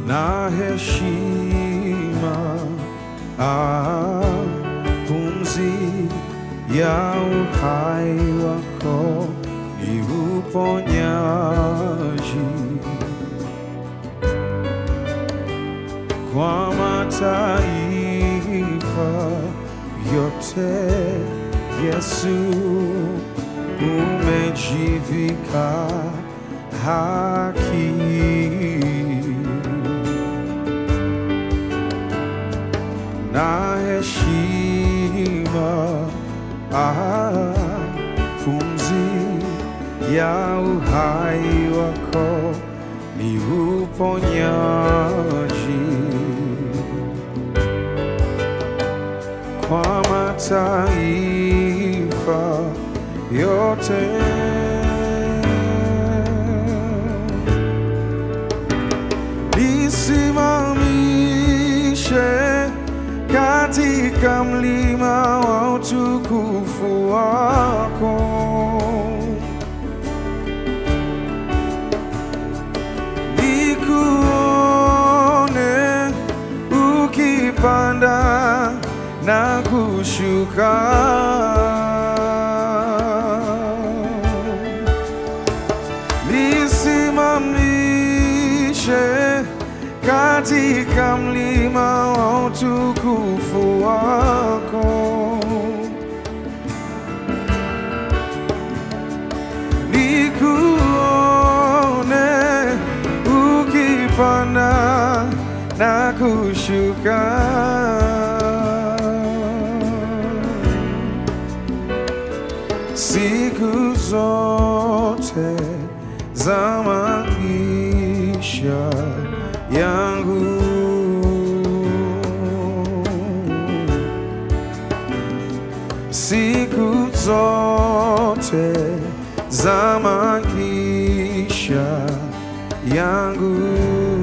na heshima, ah, pumzi ya uhai wako ni uponyaji kwa mataifa yote. Yesu umejivika haki na heshima, ah, pumzi ya uhai wako ni uponyaji kwa mataifa yote. Nisimamishe katika mlima wa utukufu wako, nikuone ukipanda na kushuka nisimamishe katika mlima wa utukufu wako, nikuone ukipanda na kushuka siku zote za maisha yangu. Siku zote za maisha yangu.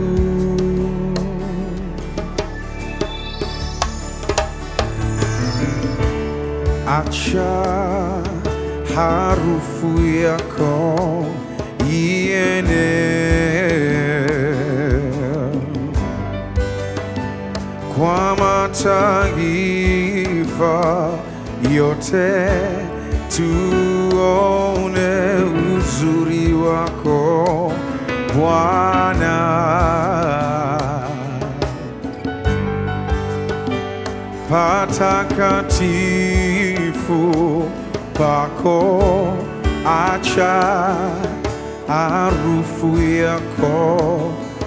Acha harufu yako iene kwa mataifa yote, tuone uzuri wako Bwana. patakatifu pako, acha harufu yako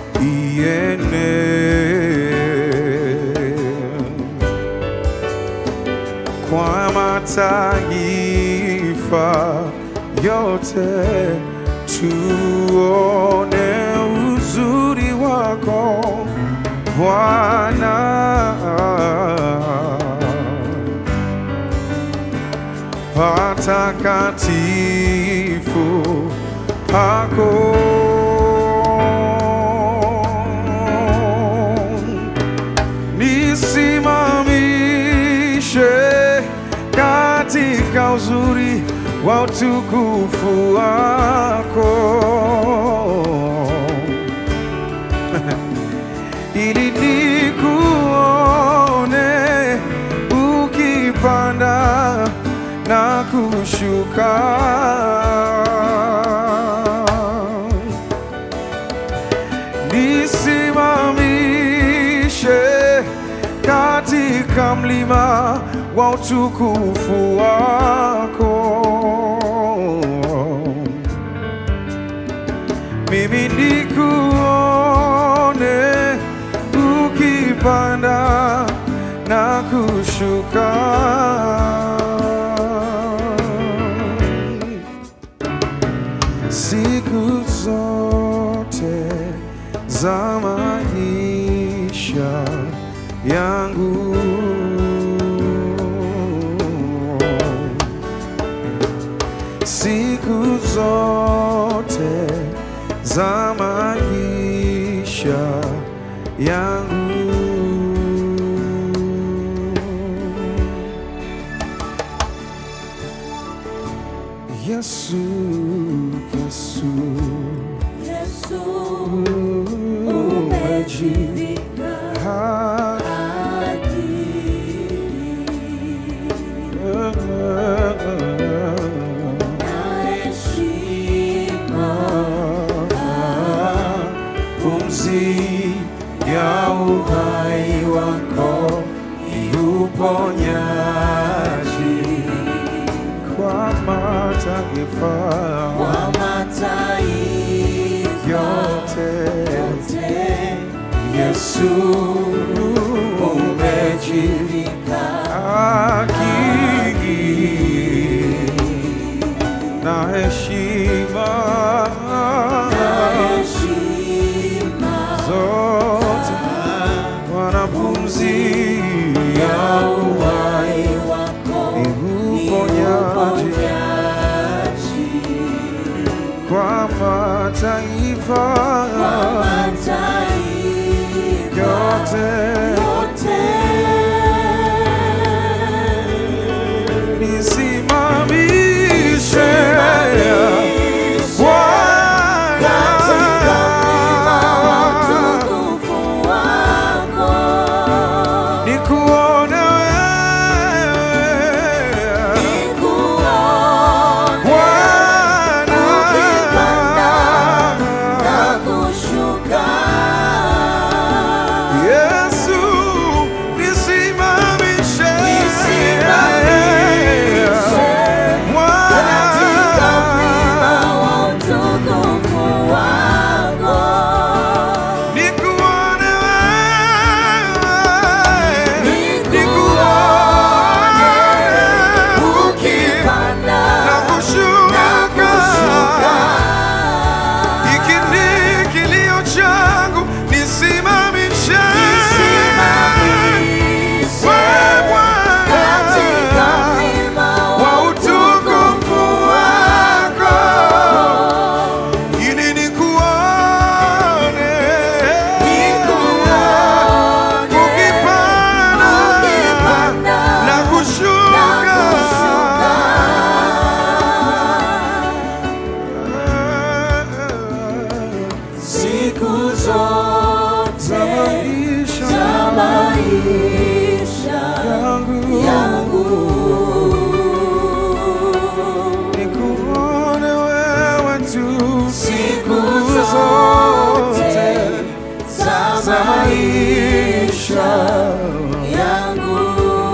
iene kwa mataifa yote, tuone uzuri wako Bwana. Patakatifu pako nisimamishe katika uzuri wa utukufu wako ili nikuone ukipanda na kushuka nisimamishe katika mlima wa utukufu wako mimi nikuone ukipanda na kushuka siku zote za maisha yangu siku zote za maisha yangu Yesu, Yesu Yesu, umejivika umejivika haki. Pumzi ya uhai wako ni uponyaji kwa mataifa yote. Yesu umejivika haki na heshima zote, wanapumzi ya uhai ni uponyaji kwa mataifa yote. Nisimamishe Bwana, nikuone wewe Bwana. Yesu, nisimamishe Bwana, nikuone wewe, nikuone ukipanda na kushuka. Hiki ni kilio changu, nisimamishe wewe Bwana wa utukufu wako ili nikuone ukipanda na kushuka Siku zote za maisha maisha yangu yangu nikuone wewe tu siku zote za za maisha yangu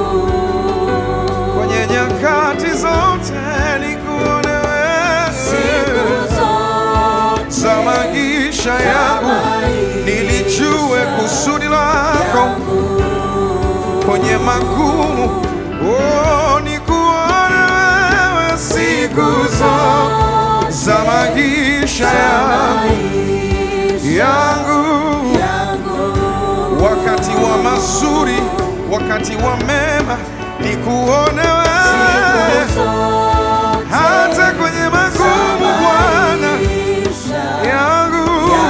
kwenye nyakati zote nikuone siku wewe zote za maisha yangu nilijue kusudi lako kwenye magumu oh, nikuone wewe siku zote za maisha yangu yangu wakati wa mazuri wakati wa mema nikuone wewe hata kwenye magumu Bwana yangu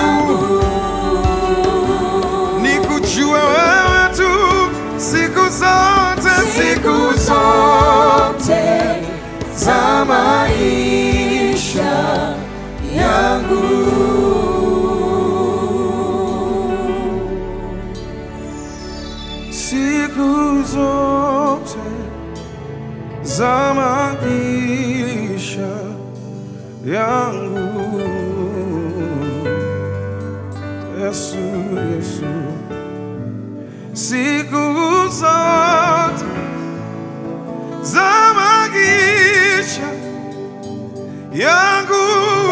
nikujue wewe tu siku zote siku zote za maisha yangu siku zote za maisha yangu Yesu, Yesu, siku zote za maisha yangu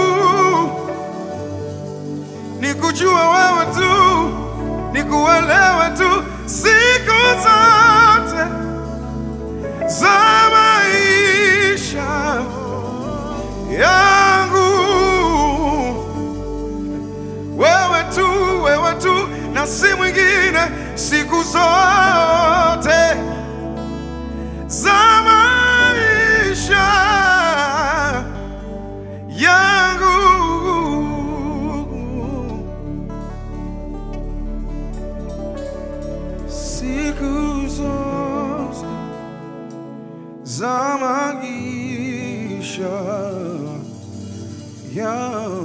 nikujua wewe tu, nikuelewe tu siku zote za maisha yangu wewe tu, wewe tu na si mwingine, siku zote za maisha yangu. Siku zote za maisha yangu.